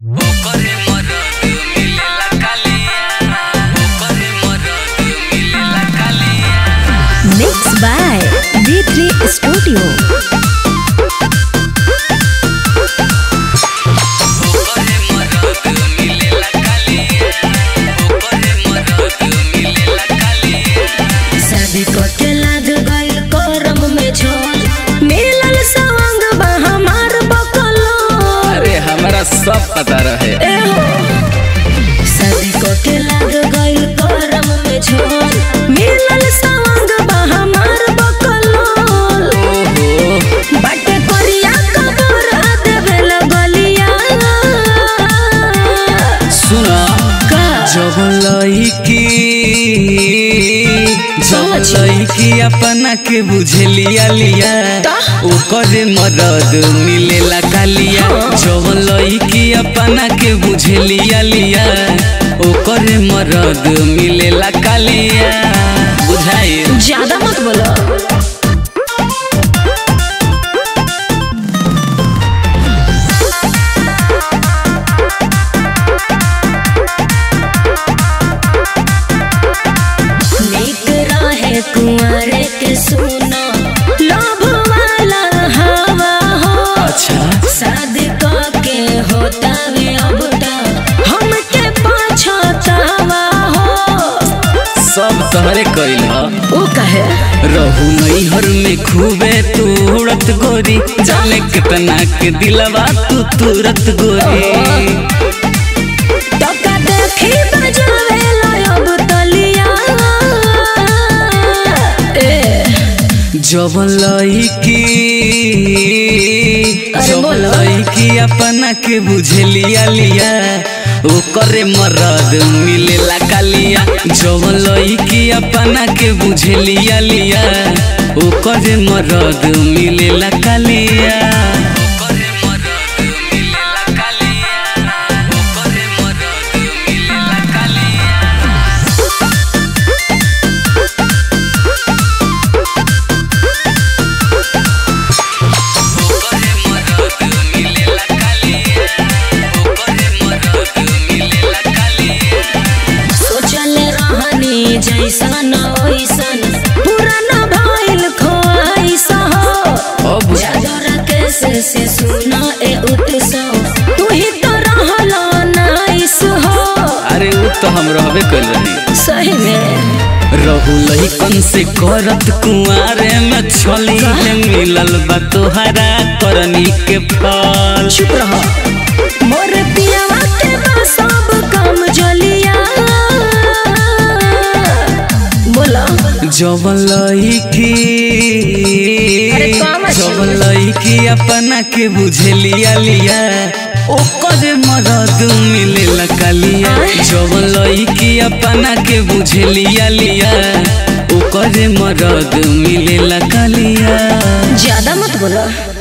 ओकरे मरद मिलेला कालिया ओकरे मरद मिलेला कालिया Mixed by D3 Studio. ओकरे मरद मिलेला कालिया ओकरे मरद मिलेला कालिया शादी के लाग गइल करम में झोल मिलल सवंग बा हमार बकलो अरे हमारा सब पता रहे ए हो शादी के लाग गइल करम में झोल मिलल सवंग बा हमार बकलो ओहो बाटे करिया कबर देवे लगलिया सुना का जब लईकी जब समझ। लईकी अपना के बुझलिया लिया ता? ओकरे मदद मिलेला कालिया हाँ। जब लईकी अपना के बुझलिया लिया ओकरे मदद मिलेला कालिया बुझाई ज्यादा मत बोलो नीक रहे कुंवरे के सुनो लोभ वाला हवा हो अच्छा शादी के होता वे अब तक हमके पछतावा हो सब तहरे कइल ह ओ कहे रहू नैहर में खूबे तू उड़त गोरी जाने कितना के दिलवा तू तुरत गोरी टका देखी बजावे अब तलिया ए जब लईकी अरे जब बोलो। लईकी अपना के बुझलिया लिया ओकरे मरद मिलेला कालिया जब लईकी अपना के बुझलिया लिया ओकरे मरद मिलेला कालिया ओकरे मरद मिलेला कालिया ओकरे मरद मिलेला कालिया ओकरे मरद मिलेला कालिया ओकरे मरद मिलेला कालिया सोचल रहनी जैसन ओइसन पुराना भइल खोइस हो अब जागर के से से सुना ए उत्सव तू ही तो रहल नाइस हो अरे वो तो हम रहबे कर रही सही में रहू लहिकन से करत कुआरे में छली है मिलल बा तोहरा करनी के फल चुप रह मोर पियावा के बा सब काम जलिया बोला जब लईकी अरे काम अच्छी जब बोले। लईकी अपना के बुझलिया लिया ओकर मदद मिलेला कालिया जब लईकी अपना के बुझलिया लिया ओकर मदद मिलेला कालिया ज्यादा मत बोला